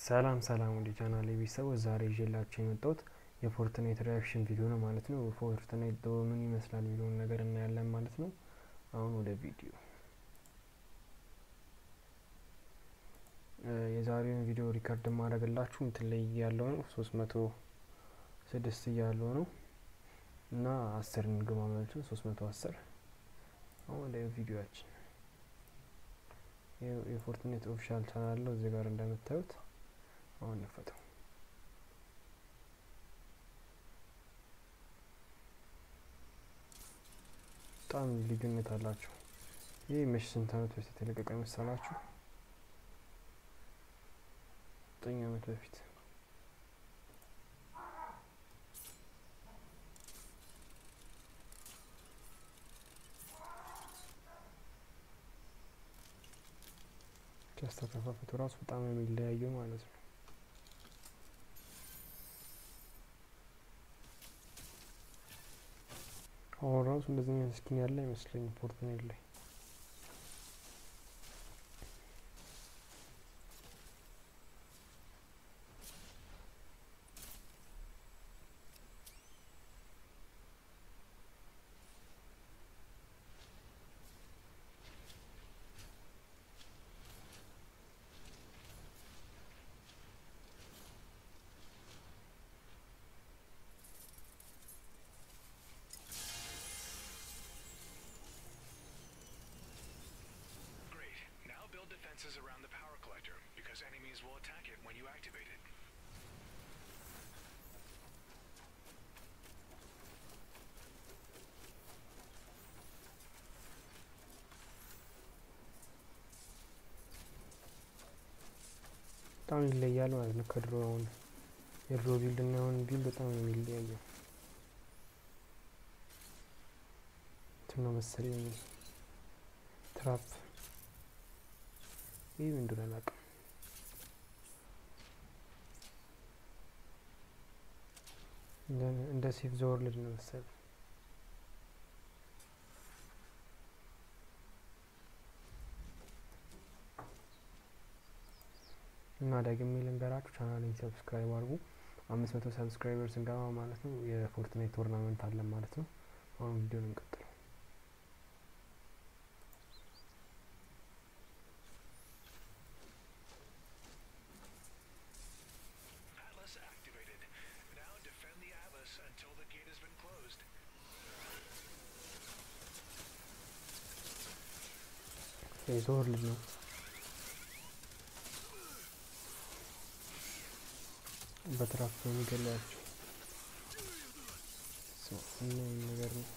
ሰላም ሰላም ወደ ቻናል ቤተሰቦች ዛሬ ይዤላችሁ የመጣሁት የፎርትናይት ሪያክሽን ቪዲዮ ነው ማለት ነው። ፎርትናይት ምን ይመስላል የሚለውን ነገር እናያለን ማለት ነው። አሁን ወደ ቪዲዮ የዛሬውን ቪዲዮ ሪከርድ ማድረግላችሁ እንትን ላይ ያለው ነው ሶስት መቶ ስድስት እያለው ነው እና አስር እንግባ ማለት ነው ሶስት መቶ አስር አሁን ወደ ቪዲዮችን የፎርትናይት ኦፊሻል ቻናል ነው እዚህ ጋር እንደምታዩት አሁን እንፈተው በጣም ልዩነት አላቸው። ይህ መቼ ስንት ዓመት በፊት የተለቀቀ መሰላችሁ? ዘጠኝ ዓመት በፊት ያስተከፋፈቱ ራሱ በጣም የሚለያየው ማለት ነው። አሁን ራሱ እንደዚህ አይነት ስኪን ያለ አይመስለኝም ፎርትናይት ላይ። defenses around the power collector, because enemies will attack it when you activate it. በጣም ይለያል ማለት ነው ከድሮ አሁን የድሮ ቢልድ እና አሁን ቢልድ በጣም ነው የሚለያየው። እንትን ነው መሰለኝ ትራፕ ይህ ምን እንደሆነ አላውቅም። እንደ ሴፍ ዘ ወርልድ ነው መሰለኝ። እና ደግሜ ልንገራችሁ ቻናሌን ሰብስክራይብ አድርጉ። አምስት መቶ ሰብስክራይበር ስንገባ ማለት ነው የፎርትናይት ቶርናመንት አለን ማለት ነው። አሁን ቪዲዮ እንቀጥለው። Atlas activated. Now defend the Atlas until the gate has been closed. ሴፍ ዘ ወርልድ ነው። በትራፍ ነው የሚገላቸው እና ነገር ነው።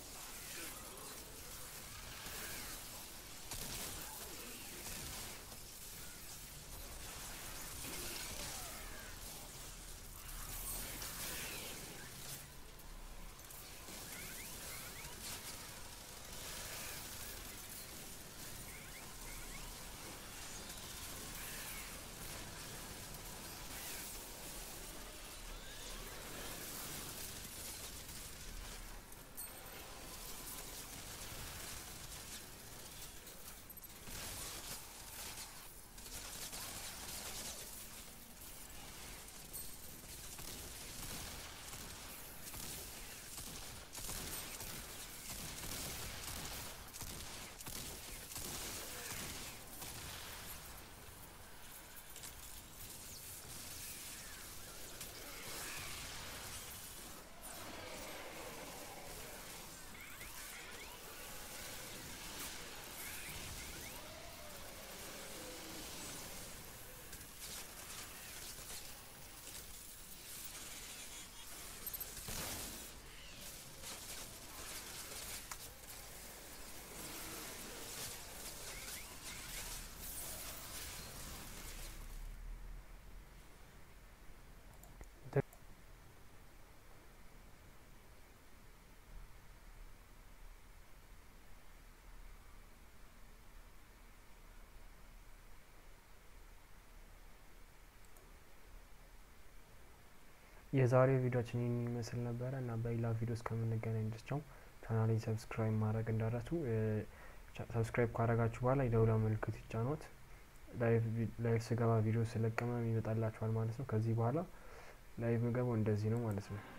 የዛሬው ቪዲዮችን ይህን ይመስል ነበረ እና በሌላ ቪዲዮ እስከምንገናኝ ድረስ ቻው። ቻናሌን ሰብስክራይብ ማድረግ እንዳረሱ። ሰብስክራይብ ካደረጋችሁ በኋላ የደውላ ምልክት ይጫኗት። ላይቭ ስገባ ቪዲዮ ስለቀመ ይመጣላችኋል ማለት ነው። ከዚህ በኋላ ላይቭ ምገባው እንደዚህ ነው ማለት ነው።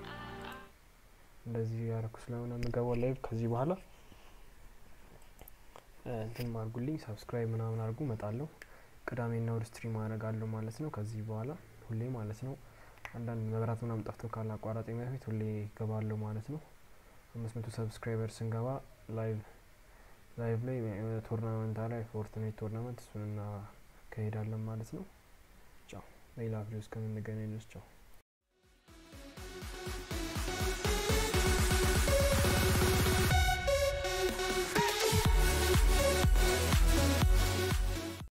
እንደዚህ ያደረኩ ስለሆነ የምገባው ላይቭ ከዚህ በኋላ እንትን አድርጉልኝ፣ ሰብስክራይብ ምናምን አድርጉ። እመጣለሁ ቅዳሜና እሁድ ስትሪም አደርጋለሁ ማለት ነው። ከዚህ በኋላ ሁሌ ማለት ነው። አንዳንድ መብራት ምናምን ጠፍቶ ካለ አቋራጭ በፊት ሁሌ ይገባለሁ ማለት ነው። አምስት መቶ ሰብስክራይበር ስንገባ ላይቭ ላይቭ ላይ ቶርናመንት ላይ ፎርትናይት ቶርናመንት እሱን እናካሄዳለን ማለት ነው። ቻው ሌላ ቪዲዮ እስከምንገናኝ ድረስ ቻው።